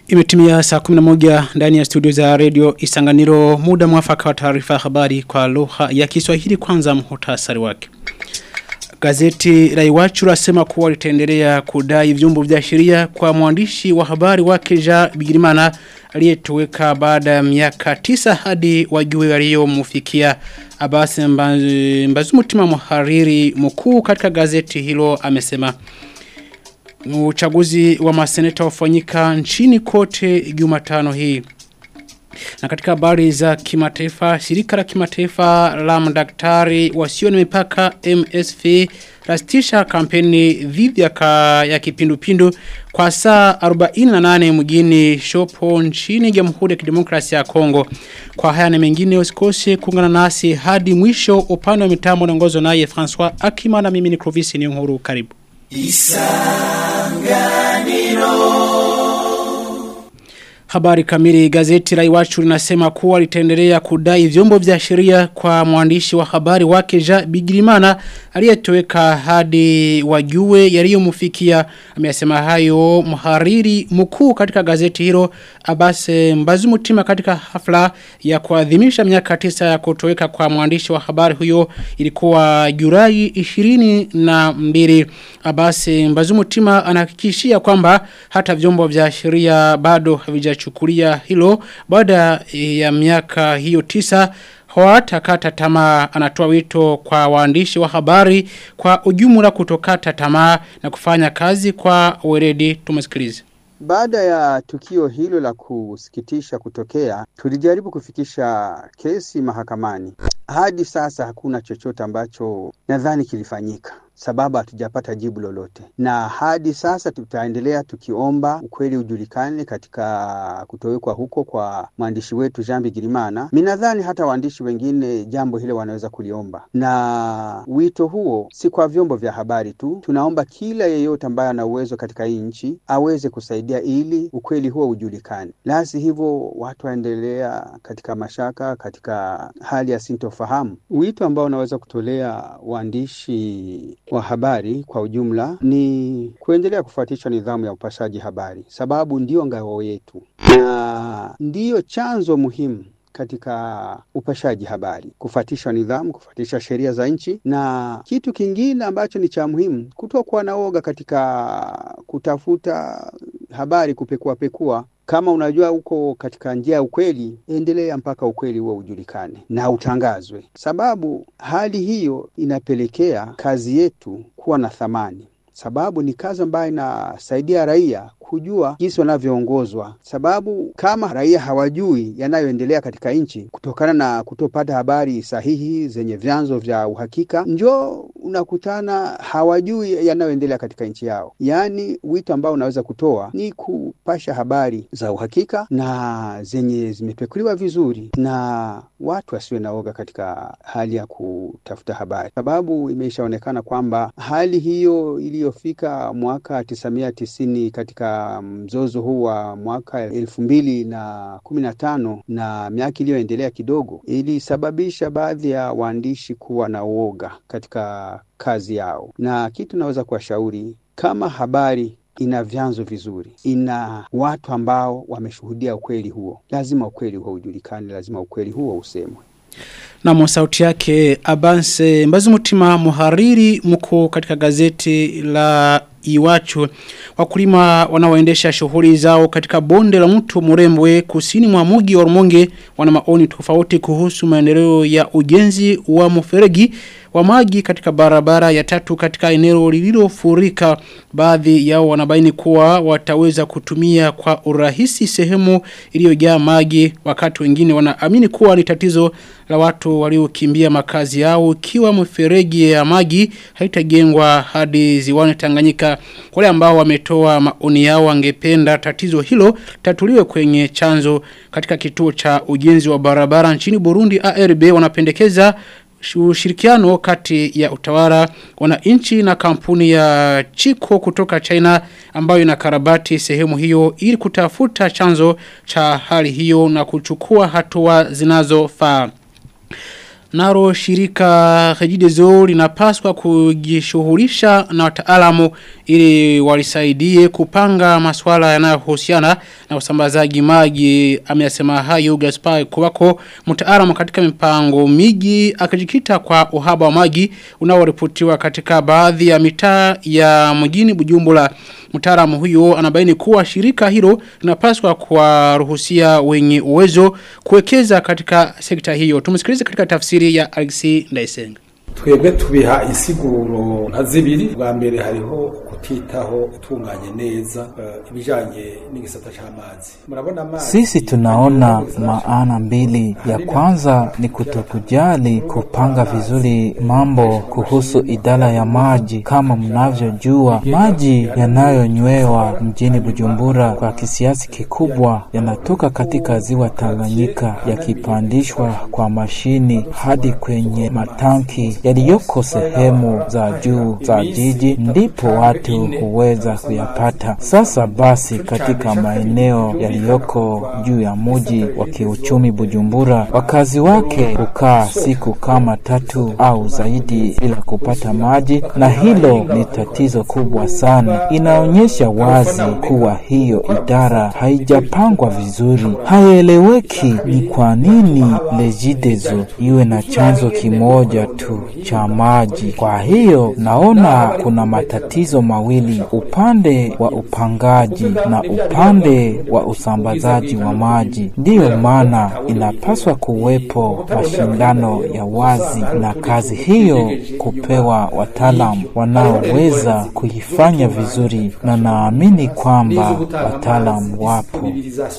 Imetimia saa 11 ndani ya studio za radio Isanganiro muda mwafaka wa taarifa ya habari kwa lugha ya Kiswahili kwanza muhtasari wake. Gazeti la Iwachu lasema kuwa litaendelea kudai vyombo vya sheria kwa mwandishi wa habari wake Ja Bigirimana aliyetoweka baada ya miaka tisa hadi wajue waliyomfikia Abasi Mbazumutima mhariri mkuu katika gazeti hilo amesema uchaguzi wa maseneta ufanyika nchini kote Jumatano hii. Na katika habari za kimataifa, shirika la kimataifa la madaktari wasio na mipaka MSF rastisha kampeni dhidi ya, ka, ya kipindupindu kwa saa 48 mjini Shopo nchini Jamhuri ya Kidemokrasia ya Kongo. Kwa haya na mengine usikose kuungana nasi hadi mwisho upande wa mitambo naongozwa naye François Akima na mimi ni Clovis ni Nhuru karibu. Isanganiro Habari kamili gazeti la Iwachu linasema kuwa litaendelea kudai vyombo vya sheria kwa mwandishi wa habari wake Ja Bigirimana aliyetoweka hadi wajue yaliyomfikia amesema hayo mhariri mkuu katika gazeti hilo Abase Mbazumutima katika hafla ya kuadhimisha miaka tisa ya kutoweka kwa mwandishi wa habari huyo ilikuwa Julai 22 Abase Mbazumutima anahakikishia kwamba hata vyombo vya sheria bado havija chukulia hilo baada ya miaka hiyo tisa hawatakata tamaa anatoa wito kwa waandishi wa habari kwa ujumla kutokata tamaa na kufanya kazi kwa weledi tumesikilize baada ya tukio hilo la kusikitisha kutokea, tulijaribu kufikisha kesi mahakamani. Hadi sasa hakuna chochote ambacho nadhani kilifanyika sababu hatujapata jibu lolote, na hadi sasa tutaendelea tukiomba ukweli ujulikane katika kutowekwa huko kwa mwandishi wetu Jean Bigirimana. Minadhani hata waandishi wengine jambo hilo wanaweza kuliomba, na wito huo si kwa vyombo vya habari tu. Tunaomba kila yeyote ambaye ana uwezo katika hii nchi aweze kusaidia ili ukweli huo ujulikane, lasi hivyo watu waendelea katika mashaka, katika hali ya sintofahamu. Wito ambao unaweza kutolea waandishi wa habari kwa ujumla ni kuendelea kufuatisha nidhamu ya upashaji habari, sababu ndiyo ngao yetu na ndiyo chanzo muhimu katika upashaji habari, kufuatisha nidhamu, kufuatisha sheria za nchi, na kitu kingine ambacho ni cha muhimu, kutokuwa na woga katika kutafuta habari, kupekua pekua kama unajua uko katika njia ya ukweli, endelea mpaka ukweli huo ujulikane na utangazwe, sababu hali hiyo inapelekea kazi yetu kuwa na thamani, sababu ni kazi ambayo inasaidia raia kujua jinsi wanavyoongozwa, sababu kama raia hawajui yanayoendelea katika nchi kutokana na kutopata habari sahihi zenye vyanzo vya uhakika, njoo unakutana hawajui yanayoendelea katika nchi yao. Yaani, wito ambao unaweza kutoa ni kupasha habari za uhakika na zenye zimepekuliwa vizuri, na watu wasiwe na oga katika hali ya kutafuta habari, sababu imeshaonekana kwamba hali hiyo iliyofika mwaka tisa mia tisini katika mzozo huu wa mwaka elfu mbili na kumi na tano na miaka iliyoendelea kidogo ilisababisha baadhi ya waandishi kuwa na uoga katika kazi yao, na kitu naweza kuwashauri kama habari ina vyanzo vizuri, ina watu ambao wameshuhudia ukweli huo, lazima ukweli huo ujulikane, lazima ukweli huo usemwe. Na sauti yake Abanse Mbazumutima muhariri mkuu katika gazeti la Iwachu wakulima wanaoendesha shughuli zao katika bonde la mto Murembwe kusini mwa mugi wa Rumonge wana maoni tofauti kuhusu maendeleo ya ujenzi wa mferegi wa maji katika barabara ya tatu katika eneo lililofurika baadhi yao wanabaini kuwa wataweza kutumia kwa urahisi sehemu iliyojaa maji wakati wengine wanaamini kuwa ni tatizo la watu waliokimbia makazi yao ikiwa mferegi ya maji haitajengwa hadi ziwani Tanganyika wale ambao wametoa maoni yao wangependa tatizo hilo tatuliwe kwenye chanzo katika kituo cha ujenzi wa barabara nchini Burundi ARB wanapendekeza ushirikiano kati ya utawala wananchi na kampuni ya Chiko kutoka China ambayo inakarabati sehemu hiyo ili kutafuta chanzo cha hali hiyo na kuchukua hatua zinazofaa. Naro shirika Regideso linapaswa kujishughulisha na wataalamu ili walisaidie kupanga masuala yanayohusiana na usambazaji maji ameyasema hayo Gaspar Kubako mtaalamu katika mipango miji akijikita kwa uhaba wa maji unaoripotiwa katika baadhi ya mitaa ya mjini Bujumbura mtaalamu huyo anabaini kuwa shirika hilo linapaswa kuwaruhusia wenye uwezo kuwekeza katika sekta hiyo tumsikilize katika tafsiri ya Alexi Ndaisenga twebwe tubiha insiguro nka zibiri bwa mbere hariho kutitaho utunganye neza uh, ibijanye n'igisata c'amazi murabona amazi Sisi tunaona maana mbili. Ya kwanza ni kutokujali kupanga vizuri mambo kuhusu idara ya maji. Kama mnavyojua, maji yanayonywewa mjini Bujumbura kwa kiasi kikubwa yanatoka katika ziwa Tanganyika yakipandishwa kwa mashini hadi kwenye matanki yaliyoko sehemu za juu za jiji, ndipo watu huweza kuyapata. Sasa basi, katika maeneo yaliyoko juu ya muji wa kiuchumi Bujumbura, wakazi wake hukaa siku kama tatu au zaidi bila kupata maji, na hilo ni tatizo kubwa sana. Inaonyesha wazi kuwa hiyo idara haijapangwa vizuri. Haieleweki ni kwa nini Regideso iwe na chanzo kimoja tu cha maji. Kwa hiyo naona kuna matatizo mawili, upande wa upangaji na upande wa usambazaji wa maji. Ndiyo maana inapaswa kuwepo mashindano ya wazi na kazi hiyo kupewa wataalamu wanaoweza kuifanya vizuri, na naamini kwamba wataalamu wapo.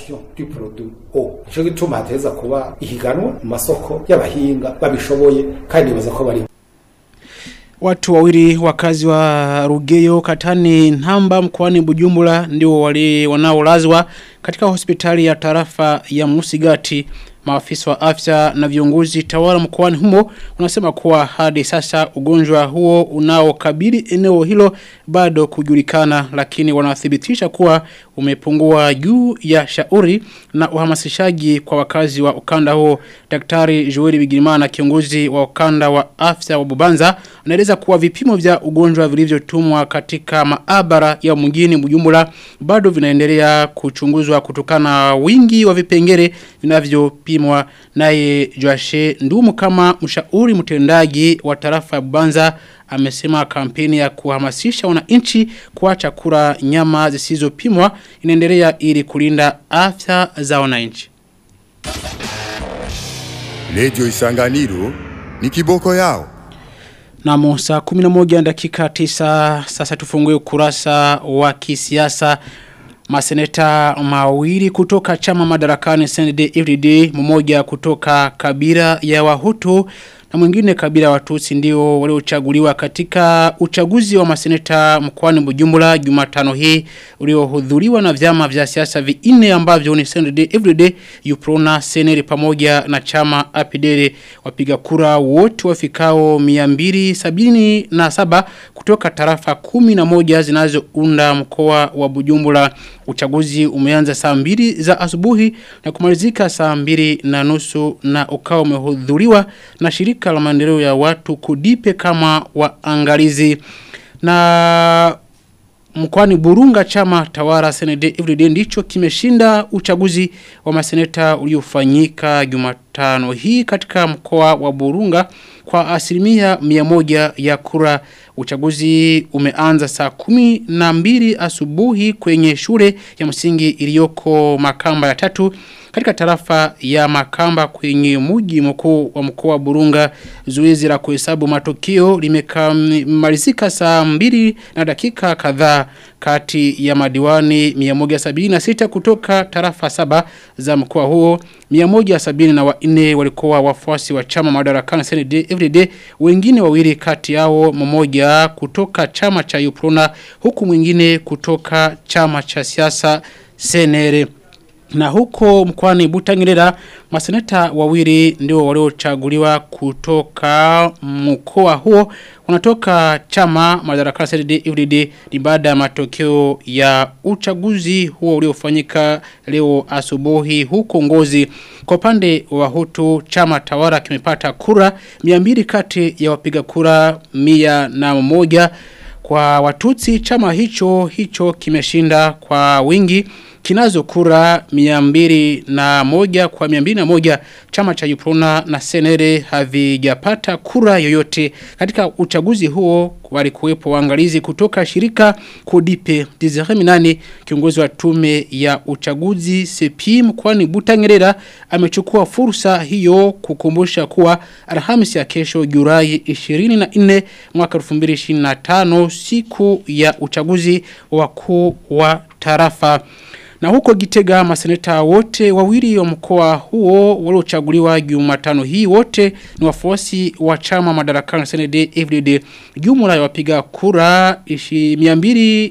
Ico gituma hateza kuba ihiganwa mu masoko y'abahinga babishoboye kandi nibaza ko bari Watu wawili wakazi wa Rugeyo Katani Namba mkoani Bujumbura ndio wali wanaolazwa katika hospitali ya tarafa ya Musigati maafisa wa afya na viongozi tawala mkoani humo unasema kuwa hadi sasa ugonjwa huo unaokabili eneo hilo bado kujulikana lakini wanathibitisha kuwa umepungua juu ya shauri na uhamasishaji kwa wakazi wa ukanda huo daktari Joeli Bigirimana kiongozi wa ukanda wa afya wa Bubanza anaeleza kuwa vipimo vya ugonjwa vilivyotumwa katika maabara ya mjini Bujumbura bado vinaendelea kuchunguzwa kutokana na wingi wa vipengele vinavyopimwa naye Joashe Ndumu kama mshauri mtendaji wa tarafa ya Bubanza amesema kampeni ya kuhamasisha wananchi kuacha kula nyama zisizopimwa inaendelea ili kulinda afya za wananchi. Radio Isanganiro ni kiboko yao. Na saa 11 dakika 9 sasa tufungue ukurasa wa kisiasa maseneta mawili kutoka chama madarakani CND FDD mmoja kutoka kabila ya Wahutu na mwingine kabila Watusi ndio waliochaguliwa katika uchaguzi wa maseneta mkoani Bujumbura Jumatano hii uliohudhuriwa na vyama vya siasa vinne ambavyo ni CND FDD Uprona Seneri pamoja na chama Apidere wapiga kura wote wafikao 277 kutoka tarafa 11 zinazounda mkoa wa Bujumbura uchaguzi umeanza saa mbili za asubuhi na kumalizika saa mbili na nusu na ukawa umehudhuriwa na shirika la maendeleo ya watu kudipe kama waangalizi na mkwani Burunga chama tawara senede everyday ndicho kimeshinda uchaguzi wa maseneta uliofanyika Jumatano hii katika mkoa wa Burunga kwa asilimia mia moja ya kura uchaguzi umeanza saa kumi na mbili asubuhi kwenye shule ya msingi iliyoko makamba ya tatu katika tarafa ya makamba kwenye muji mkuu wa mkoa wa Burunga zoezi la kuhesabu matokeo limekamalizika saa mbili na dakika kadhaa kati ya madiwani 176 kutoka tarafa saba za mkoa huo 174 walikuwa wafuasi wa chama madarakani CND everyday wengine wawili kati yao mmoja kutoka chama cha Uprona huku mwingine kutoka chama cha siasa Senere Na huko mkwani Butangirera maseneta wawili ndio waliochaguliwa kutoka mkoa huo unatoka chama madarakani CDD UDD ni baada ya matokeo ya uchaguzi huo uliofanyika leo asubuhi huko Ngozi kwa upande wa Hutu chama tawala kimepata kura 200 kati ya wapiga kura 101 kwa Watutsi chama hicho hicho kimeshinda kwa wingi kinazo kura miambiri na moja kwa miambiri na moja chama cha Yuprona na Senere havijapata kura yoyote katika uchaguzi huo walikuwepo waangalizi kutoka shirika Kodipe Desire Minani kiongozi wa tume ya uchaguzi CPI mkwani Butangerera amechukua fursa hiyo kukumbusha kuwa Alhamisi ya kesho Julai 24 mwaka 2025 siku ya uchaguzi wakuu wa tarafa na huko Gitega maseneta wote wawili wa mkoa huo waliochaguliwa Jumatano hii wote ni wafuasi wa chama madarakani CND FDD. Jumla ya wapiga kura 200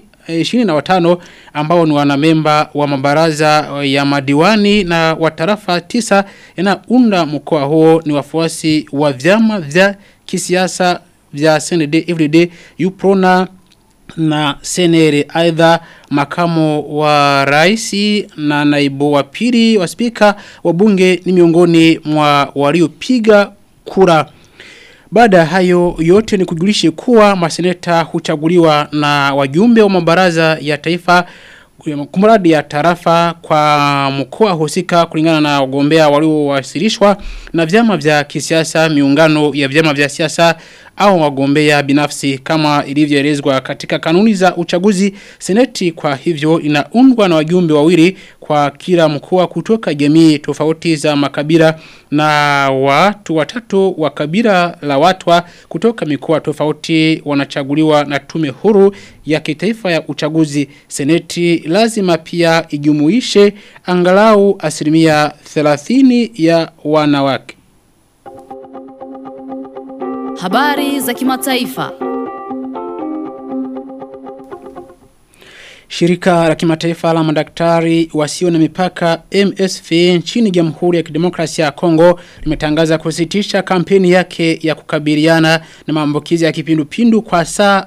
25 ambao ni wanamemba wa mabaraza ya madiwani na wa tarafa tisa yanaunda mkoa huo ni wafuasi wa vyama vya kisiasa vya CND FDD UPRONA na senere aidha makamo wa raisi na naibu wa pili wa spika wa bunge ni miongoni mwa waliopiga kura baada hayo yote ni kujulishe kuwa maseneta huchaguliwa na wajumbe wa mabaraza ya taifa kumradi ya tarafa kwa mkoa husika kulingana na wagombea waliowasilishwa na vyama vya kisiasa miungano ya vyama vya siasa au wagombea binafsi kama ilivyoelezwa katika kanuni za uchaguzi seneti kwa hivyo inaundwa na wajumbe wawili kwa kila mkoa kutoka jamii tofauti za makabila na watu watatu wa kabila la watwa kutoka mikoa tofauti wanachaguliwa na tume huru ya kitaifa ya uchaguzi seneti lazima pia ijumuishe angalau asilimia 30 ya wanawake Habari za kimataifa. Shirika la kimataifa la madaktari wasio na mipaka MSF nchini Jamhuri ya Kidemokrasia ya Kongo limetangaza kusitisha kampeni yake ya kukabiliana na maambukizi ya kipindupindu kwa saa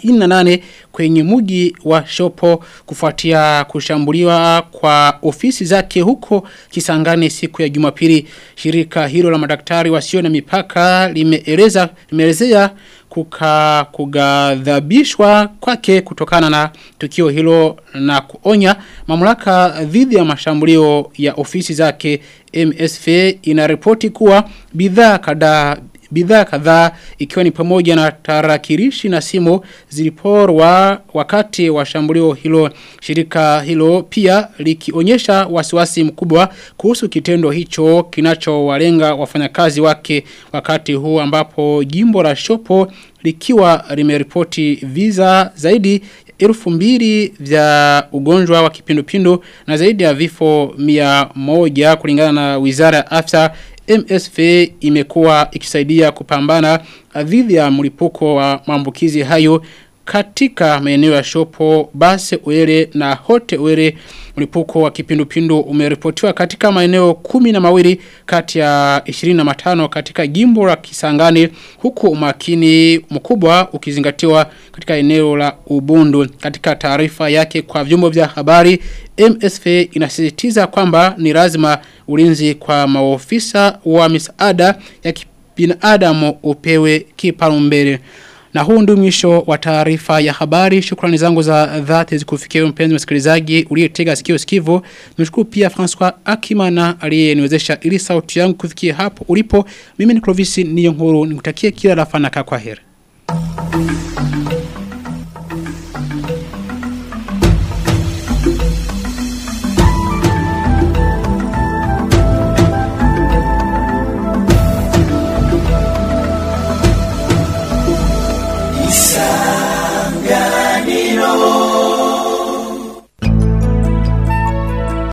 48 kwenye muji wa Shopo kufuatia kushambuliwa kwa ofisi zake huko Kisangani siku ya Jumapili. Shirika hilo la madaktari wasio na mipaka limeeleza limeelezea kuka kugadhabishwa kwake kutokana na tukio hilo na kuonya mamlaka dhidi ya mashambulio ya ofisi zake MSF inaripoti kuwa bidhaa kadhaa bidhaa kadhaa ikiwa ni pamoja na tarakilishi na simu ziliporwa wakati wa shambulio hilo shirika hilo pia likionyesha wasiwasi mkubwa kuhusu kitendo hicho kinachowalenga wafanyakazi wake wakati huu ambapo jimbo la Shopo likiwa limeripoti visa zaidi elfu mbili vya ugonjwa wa kipindupindu na zaidi ya vifo mia moja kulingana na wizara ya afya MSF imekuwa ikisaidia kupambana dhidi ya mlipuko wa maambukizi hayo katika maeneo ya Shopo, Base Uere na Hote Uere mlipuko wa kipindupindu umeripotiwa katika maeneo kumi na mawili kati ya 25 katika jimbo la Kisangani huku umakini mkubwa ukizingatiwa katika eneo la Ubundu katika taarifa yake kwa vyombo vya habari MSF inasisitiza kwamba ni lazima ulinzi kwa maofisa wa misaada ya binadamu upewe kipaumbele na huu ndio mwisho wa taarifa ya habari. Shukrani zangu za dhati zikufikia mpenzi msikilizaji uliyetega sikio sikivu. Nimshukuru pia François Akimana aliyeniwezesha ili sauti yangu kufikia hapo ulipo. Mimi ni Clovis Niyonkuru nikutakie kila la fanaka kwa heri.